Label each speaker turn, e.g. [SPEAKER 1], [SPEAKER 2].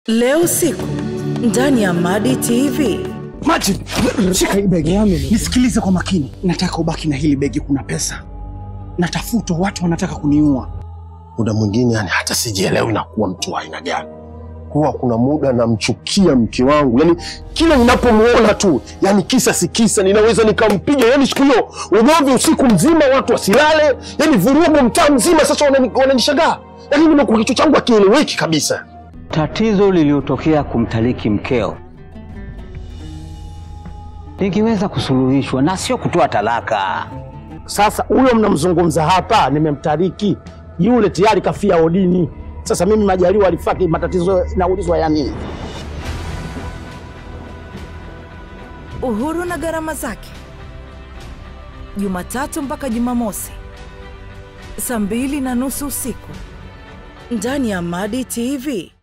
[SPEAKER 1] Leo usiku ndani ya Madi TV.
[SPEAKER 2] Martin, shika hii begi. Nisikilize kwa makini. Nataka ubaki na hili begi, kuna pesa. Natafutwa, watu wanataka kuniua.
[SPEAKER 3] muda mwingine yani hata sijielewi na kuwa mtu wa aina gani. Huwa kuna muda namchukia mke wangu, yani kila ninapomuona tu, yani kisa si kisa, ninaweza nikampiga. Yani siku hiyo ugomvi usiku mzima, watu wasilale, yani vurugu mtaa mzima. Sasa wanani- wananishangaa, yani nimekuwa kichwa changu akieleweki kabisa.
[SPEAKER 4] Tatizo lililotokea kumtaliki mkeo lingeweza kusuluhishwa na sio kutoa talaka.
[SPEAKER 5] Sasa huyo mnamzungumza hapa, nimemtariki yule tayari kafia odini. Sasa mimi Majaliwa alifaki, matatizo naulizwa ya nini?
[SPEAKER 1] Uhuru na gharama zake, Jumatatu mpaka Jumamosi saa mbili na nusu usiku ndani ya Madi TV.